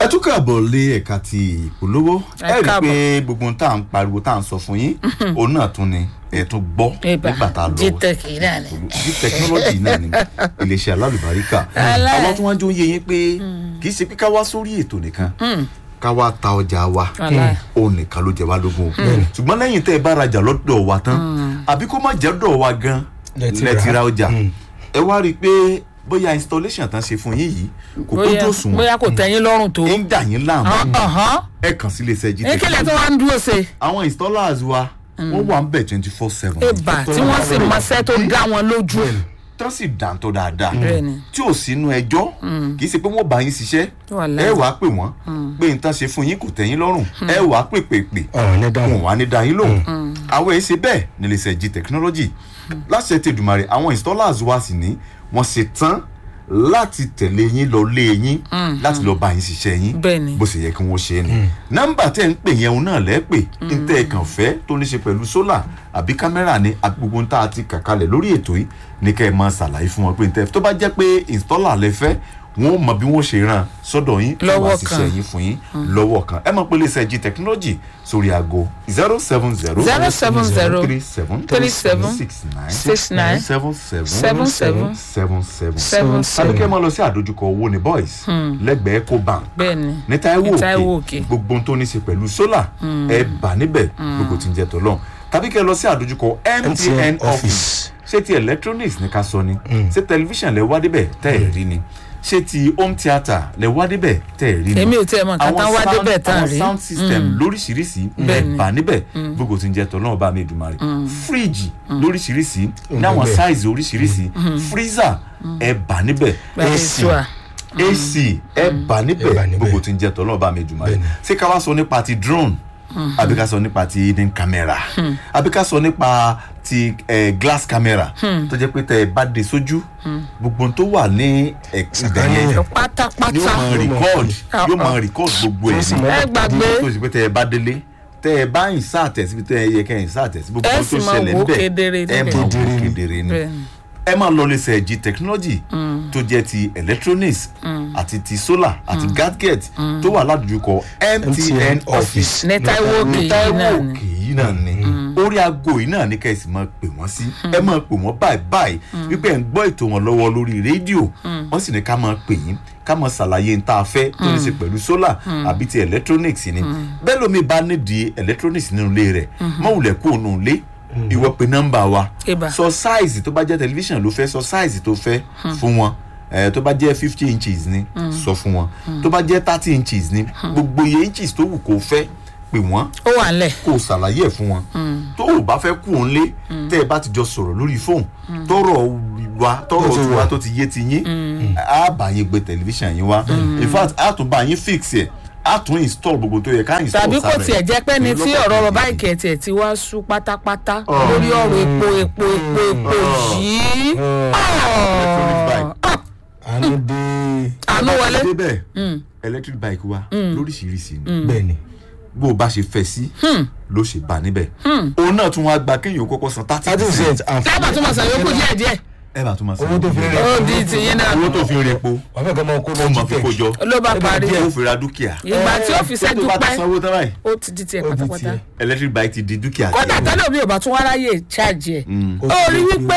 ẹ tún káàbọ̀ lé ẹ̀ka ti ìpolówó Ẹ ẹ rí i káàbọ̀. pé gbogbo ohun tá à ń pariwo tá à ń sọ fún yín òun náà tún ni ẹ tún gbọ́ Eba, nígbà tá a lọ Gtech náà ni. bí tẹkinọ́lọ́jì náà ni iléeṣẹ́ alálùbáríkà Alá- àwọn tí wọ́n jó yé yín pé kì í ṣe pé ká wá sórí ètò nìkan ká wá ta ọjà wa Alá- òun nìkan ló jẹ wá lógún o ṣùgbọ́n lẹ́yìn tẹ́ ẹ bá rajà lọ́dọ̀ wa tán àbí kó má jẹ́ dọ̀ wa gan Lẹ ti lẹ ti rà. ra ọjà Mm. ẹ wá rí i pé bóyá installation tán ṣe fún yín yìí kò bóyá kójú òṣùwọ̀n bóyá kò tẹ́yìn lọ́rùn tó. ń dà yín láàmú Ọ̀hán. ẹ kàn sí iléeṣẹ́ gt ekele tó wá ń dúró ṣe. àwọn installers wa wọ́n wà ń bẹ̀ twenty four seven ebà tí wọ́n sì mọṣẹ́ tó dá wọn lójú. tán sì dáńtọ́ dáadáa Bẹ́ẹ̀ni. tí ò sínú ẹjọ́ kì í ṣe pé wọ́n bá yín ṣiṣẹ́ Wàláhì. ẹ wàá pè wọ́n pé n tán ṣe fún yín kò tẹ́yìn lọ́rùn ẹ wàá pè pè pè ọ̀rọ̀ ní dáhùn. wọn wà ní dáyín lóhùn àwọn èyí ṣe bẹ́ẹ̀ ní iléeṣẹ́ g technology láṣẹ tẹ̀dùmarè àwọn installers wa sì ní wọ́n ṣe tán láti tẹ̀lé yín lọ lé yín láti lọ bá yín ṣiṣẹ́ yín Bẹ́ẹ̀ni. bó ṣe yẹ kí wọ́n ṣe é ni nọ́mbà tẹ́ ń pè yẹn òun náà lẹ́pẹ̀ ń tẹ́ ẹ kàn fẹ́ tó ní ṣe pẹ̀lú sólà àbí kámẹ́rà ni àbí gbogbo ń tá a ti kà kalẹ̀ lórí ètò yìí ní kẹ́ ẹ máa ṣàlàyé fún wọn pé ń tẹ́ tó bá jẹ́ pé installer lẹ fẹ́ wọn ò mọ bí wọ́n ṣe ràn sọ́dọ̀ yín Lọ́wọ́ wá kan. ṣiṣẹ́ yín fún yín lọ́wọ́ kan ẹ mọ̀ pé iléeṣẹ́ g technology sórí aago zero seven zero zero seven zero three seven three seven six nine six nine seven seven seven seven seven seven seven tàbí seven. kẹ́ ẹ máa lọ sí àdójúkọ owó ní boys lẹ́gbẹ̀ẹ́ ecobank bẹ́ẹ̀ni. ní Táíwò Ní Táíwò òkè Òkè. gbogbo ohun tó ní í ṣe pẹ̀lú sólà ẹ bà níbẹ̀ gbogbo tí ń jẹ tọ́lọ́ tàbí kẹ́ ẹ lọ sí àdójúkọ MTN office office. ṣé ti electronics ní ká sọ ni ṣé tẹlifíṣàn lẹ wá débẹ̀ tẹ́ ẹ̀ rí ni ṣé ti home theatre lẹ wá débẹ̀ tẹ́ ẹ̀ rí ni èmi ò tiẹ̀ mọ̀ nǹkan tán wá sound- débẹ̀ tán àwọn rí. sound system lóríṣiríṣi ẹ Bẹ́ẹ̀ni. bà níbẹ̀ gbogbo tí ń jẹ tọ́lọ́ ọba mi Èdùmàrè fíríjì lóríṣiríṣi ní Ó àwọn bẹ́ẹ̀. size oríṣiríṣi freezer ẹ bà níbẹ̀ Bẹ́ẹ̀ni, AC sure. ac ẹ bà Ẹ bà níbẹ̀ níbẹ̀. gbogbo tí ń jẹ́ tọ́lọ́ bá mi jùmọ̀ rẹ̀ Bẹ́ẹ̀ni. ṣé ká wá sọ nípa ti drone àbí ká sọ nípa ti hidden camera àbí ká sọ nípa ti eh, glass camera tó jẹ́ pé tẹ́ ẹ bá dé sójú gbogbo ohun tó wà ní ibẹ̀ yẹn ni ó pátápátá. máa record Ah, yóò máa ah. record gbogbo ẹ̀ sì ní máa ẹ gbàgbé tó ṣe pé tẹ́ ẹ bá délé tẹ́ ẹ bá yìn sáà tẹ̀ síbi tẹ́ ẹ yẹ kẹ́ yìn sáà tẹ̀ sí gbogbo Ẹ ohun sì tó máa ṣẹlẹ̀ wò ó níbẹ̀ kedere ẹ níbẹ̀. máa wò ó Kedere ni. kedere ni Bẹ́ẹ̀ni. ẹ máa lọ lè ṣe ẹ̀jì technology tó jẹ́ ti electronics àti ti solar àti gadget tó wà ládùúgbò MTN office ní Táíwò Òkè ní yìí Táíwò náà ni. Òkè yìí náà ni orí aago yìí náà ni kẹ́sì máa pè wọ́n sí ẹ máa pè wọ́n báyìí báyìí wípé ẹ̀ ń gbọ́ ètò wọn lọ́wọ́ lórí rédíò wọ́n sì ní ká máa pè yín ká máa ṣàlàyé n tá a fẹ́ tó ní ṣe pẹ̀lú solar àbí ti electronics ni bẹ́ẹ̀ lómi bá nídìí electronics nínú ilé rẹ̀ mọ̀wùlẹ̀ kú òun ilé ìwọ pe nọ́mbà wa Eba. sọ sáìzì tó bá jẹ́ tẹlifíṣàn ló fẹ́ sọ sáìzì tó fẹ́ fún wọn ẹ tó bá jẹ́ fifty inches ni sọ fún wọn tó bá jẹ́ thirty inches ni gbogbo iye inches tó wù kó fẹ́ pè wọ́n ó wà ńlẹ̀. kó o ṣàlàyé ẹ̀ fún wọn tó o bá fẹ́ kú òun lé tẹ́ ẹ bá ti jọ sọ̀rọ̀ lórí fóònù tọrọ wa tọrọ Ó ti tiwa wà. tó ti yé ti yín á bá yín gbé tẹlifíṣàn yín wá in fact á tún bá yín fix ẹ̀ á tún install gbogbo tó yẹ ká install tàbí kò sára ẹ̀. tiẹ̀ jẹ́ pé ní tí Lọ́pọ̀ ọ̀rọ̀ ìgbà. bàbá ìkẹtì ẹ̀ ti wá sú pátápátá lórí ọ̀rọ̀ epo epo epo epo yìí. Electronic bike. Ah, àánú dé. àánú wọlé. débẹ̀ electric bike wa lóríṣiríṣi ni bẹ́ẹ̀ ni. bó o bá ṣe fẹ́ sí ló ṣe bá níbẹ̀ òun náà tún wá gba kéèyàn kọ́kọ́ san thirty thirty percent percent lábàá tó máa san yòókù díẹ̀ díẹ̀ ẹ bá tún máa san owó tó fi rẹ̀ ó di tìyín náà owó tó fi rẹ̀ po wà fẹ́ kọ́ máa kó ó lọ mọ̀ fi kó jọ ló bá parí ó fi ra dúkìá ìgbà tí ó fi tó ṣẹ́jú bá ti pẹ́ sanwó tán báyìí ó ti di tiẹ̀ Ó di pátápátá. tiẹ̀. electric bike ti di dúkìá kódà tiẹ̀. tẹ́lẹ̀ mi ò bá tún wá ráyè ṣáàjì ẹ̀ Ó ó ti rí di wípé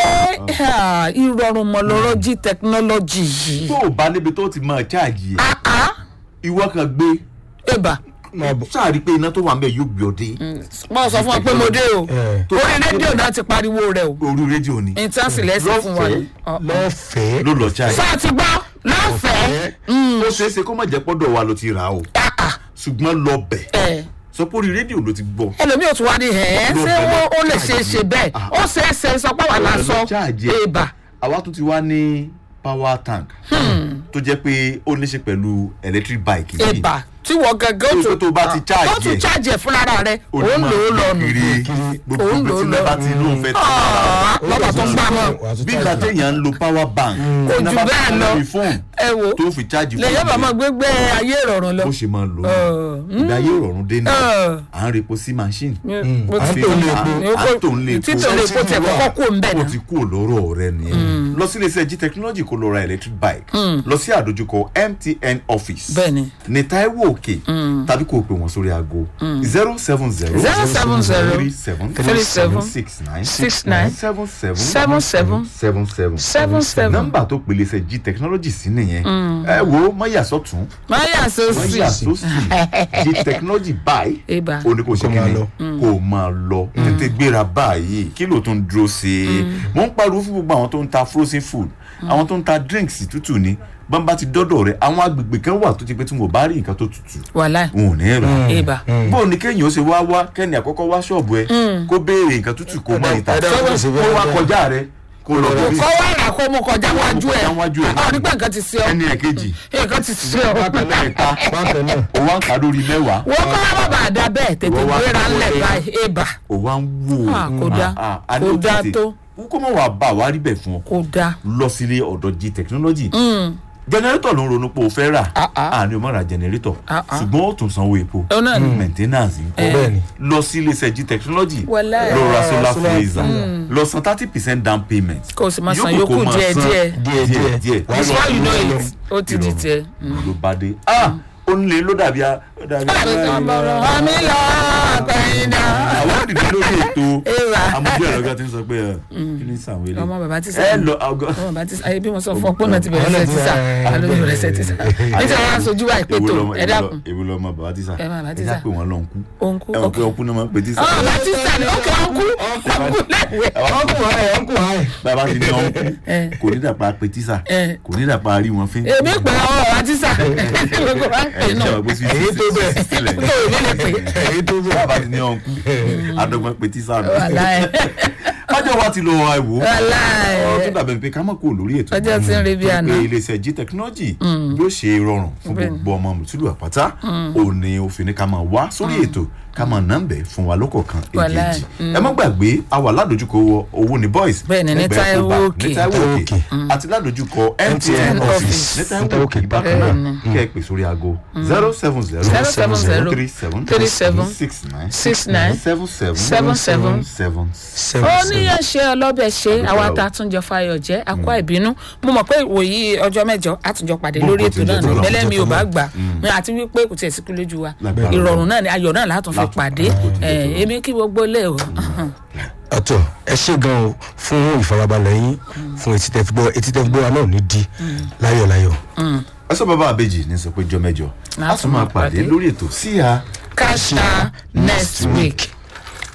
ah, ìrọ̀rùn mọ̀ lọ́rọ̀ jí tẹkinọ́lọ́jì yìí. tó o bá níbi tó ti máa cháàjì ẹ̀ Ah, ah, ìwọ kan gbé ẹ̀bà máa bọ̀. sáàrí pé iná tó wà ń bẹ̀ yóò gbé ọ dé mo sọ fún ọ pé mo dé o Eh. orí rédíò náà ti pariwo rẹ o orí rédíò ni intansi lẹ́sìn fún wa Lọ́fẹ̀ẹ́. Ọ- lọ́fẹ̀ẹ́. ló lọ cháàjì sáà ti gbọ́ lọ́fẹ̀ẹ́ ó ṣeé ṣe kó má jẹ́ pọ́dọ̀ wa ló ti rà á o Ah, ah, ṣùgbọ́n lọ bẹ̀ ẹ̀. sọ pé orí rédíò ló ti gbọ́ ẹlòmíì ò tún wá ní ẹ̀ Ló ṣé bẹ̀rẹ̀ ó- ó lè ṣe é ṣe bẹ́ẹ̀ Ah. ó ṣe é ṣe sọ pé wà lásán cháàjì ẹ̀. ẹ̀bà àwa tún ti wá ní power tank tó jẹ́ pé ó ní ṣe pẹ̀lú electric bike yìí ẹ̀bà tí wọ́n gangan Tó- tó bá ti charge ó tún ẹ̀. charge ẹ̀ fúnra rẹ̀ ó ó ń lò ó lọ́nu kiri gbogbo Ó ń lò ó ibi tí lọ. bá ti lóun fẹ́ tẹ̀ lọ́ba tó ń gbà mọ́ Wà á tún bí charge ìgbà ẹ̀. téèyàn ń lo power bank Kò tí jù wọ́n bá bẹ́ẹ̀ fi lọ. lórí fóònù ẹ wo tó fi chájì lèyìn bá máa gbégbé ayé ìrọ̀rùn lọ bó ṣe máa lò ó Ọ̀, ìgbà ayé ìrọ̀rùn dé ní Ọ̀. à ń repo sí machine Mo à ń ti- tò lè po. à ń tò ń lè po títò lè po tiẹ̀ kọ́kọ́ kú ń bẹ̀ ó náà ti kú lọ́rọ̀ rẹ nìyẹn lọ sí iléeṣẹ́ g technology kó lọ ra electric bike lọ sí àdójúkọ mtn office Bẹ́ẹ̀ni. ní taiwo òkè tàbí kó o pè wọ́n sórí aago zero seven zero zero seven zero three seven three seven six nine six nine seven seven seven seven seven seven seven seven. nọ́mbà tó pèlè iṣẹ́ g technology sí nìyẹn ẹ wo mọ́yà sọ́tún máyà sọ́sì mọ́yà sósì g technology báyìí ibà ó ní kò ṣe Kó máa kíni lọ. kó máa lọ tètè gbéra báyìí kí ló tún dúró sí i mò ń pariwo fún gbogbo àwọn tó ń ta frozen food àwọn tó ń ta drinks tútù ni bọ́n bá ti dọ́dọ̀ rẹ̀ àwọn agbègbè kan wà tó ti pé tí mo bá rí nǹkan tó tutù wàhálà wọn ò ní rà ibà bó o ní kéèyàn ó ṣe wá wá kẹ́ni àkọ́kọ́ wá ṣọ́ọ̀bù ẹ kó béèrè nǹkan tútù kó mọ ìta ẹ̀dá kò sí kó bẹ́ẹ̀ wá bẹ́ẹ̀. kọjá rẹ kó lọ Kó bí kọ́ wá rà kó mú kọjá wájú ẹ̀ Kọjá wájú ẹ̀. ọ̀ nígbà nǹkan ti ṣe ọ́ ẹni ẹ̀kejì nǹkan ti ṣe ọ́ ẹ̀ta bákan náà ó wá ń kà lórí mẹ́wàá wọ́n kọ́ wá bàbà àdá bẹ́ẹ̀ tètè Wọ́n wá- gbéra ńlẹ̀ báyìí ibà ó wá ń wò Ah, kò dáa. Ah, ah, a ní Kò ó dáa tètè- tó. kó mọ̀ wá bá wa rí bẹ̀ fún ọ kò dáa lọ sílé ọ̀dọ̀ g technology jẹnẹrétọ̀ ló ń ronú pé o fẹ́ rà Ah, ah. àní o má ra jẹnẹrétọ̀ Ah, ah. ṣùgbọ́n ó tún sanwó epo Ó náà ni. maintenance ńkọ́ bẹ́ẹ̀ ni. lọ sí iléeṣẹ́ g technology Wàláhì. lọ ra solar solar freezer lọ san thirty percent down payment Kó o sì máa san Yòókù yòókù kó máa díẹ̀ san díẹ̀. díẹ̀ díẹ̀. díẹ̀ before you know it ó ti di tiẹ̀. ló bá dé ah ó ń lé ló dàbí a ó dàbí a àmì lọ àpẹyìn náà. àwọn òdìdí lórí ètò Ewa. amójú ẹ̀rọ gan ti ń sọ pé ẹ, kí ni sàwọn ilé ọmọ bàbá ti ẹ sẹ́yìn. lọ àgọ́ ọmọ bàbá ti ayé bí mo sọ fún ọ pé ọ̀nà ti bẹ̀rẹ̀ sẹ́ tísà alóyún bẹ̀rẹ̀ sẹ́ tísà nítorí wọn aṣojú wa ìpè tó ẹ dákun èwo lọmọ bàbá tísà Ẹ máa bàbá ẹ tísà. já pé wọn lọ ń kú òǹkú ẹ mọ̀ pé ọkọ ọkú náà máa ń pè tísà bàbá tísà ni ókè ọkú ọkú lẹ́wẹ̀. ọkùnrin ayé ọkùnrin ayé bàbá ti ní ọ̀nkú Ẹ. kò ní dàpọ̀ pé tísà Ẹ. kò ní dàpọ̀ rí wọn fín èmi pè ọ́ bàbá tísà gbogbo wa ń pè ẹ náà ṣe àgbẹ̀ sí Èyí tó bẹ́ẹ̀. sílẹ̀ tó èmi lè pè èyí tó bẹ́ẹ̀. bàbá ti ní ọ̀nkú adọ́gbọ́n pé tísà nù wàláì ọjọ́ wa ti lọ àìwò wàláì ọ̀rọ̀ tó dàbẹ̀ pé ká má kó lórí ètò Ọjọ́ tí ń re bí Torí àná. pé iléeṣẹ́ g technology yóò ṣe rọrùn fún Bẹ́ẹ̀ni. gbogbo ọmọ mùtúlù àpáta òní òfin ní ká máa wá sórí ètò ká máa nọ́mbẹ̀ fún wa lọ́kọ̀ọ̀kan Wàláì. èjèèjì ẹ má gbàgbé a wà ládojúkọ owó ní boys Bẹ́ẹ̀ni, ní lẹ́gbẹ̀ẹ́ Taiwo Ecobank, Òkè. ní Taiwo Taiwo Òkè àti ládojúkọ mtn MTN office office. ní Taiwo Taiwo Òkè Òkè. bákan náà Bẹ́ẹ̀ni. kẹ́ ẹ pè sórí aago zero seven zero Zero seven zero three seven three seven six nine six nine seven seven seven seven seven seven ó seven. níyàn ṣe ọlọ́bẹ̀ ṣe Àdúpẹ́ àwa o. tá a tún jọ fayọ̀ jẹ́ àkó ìbínú mo mọ̀ pé ìwòyí ọjọ́ mẹ́jọ a tún jọ pàdé Bó lórí nǹkan ètò ti náà jẹ́ ní tó lọ, bẹ́lẹ́ mi ò tó bá lọ. gbà mi àti wípé kò tiẹ̀ síkú lójú wa Lágbára ìrọ̀rùn náà ni ayọ̀ náà látún fi Látún- pàdé bó ti jẹ́ tó lọ. èmi kí gbogbo ilé o ọ̀tọ̀ ẹ ṣe gan o fún ìfarabalẹ̀ yín fún etí tẹ́ fi gbọ́ etí tẹ́ fi gbọ́ wa náà ní di láyọ̀ láyọ̀. ẹ sọ bàbá àbèjì ní sọ pé jọ mẹ́jọ a tún máa pàdé lórí ètò síya. kasha next week.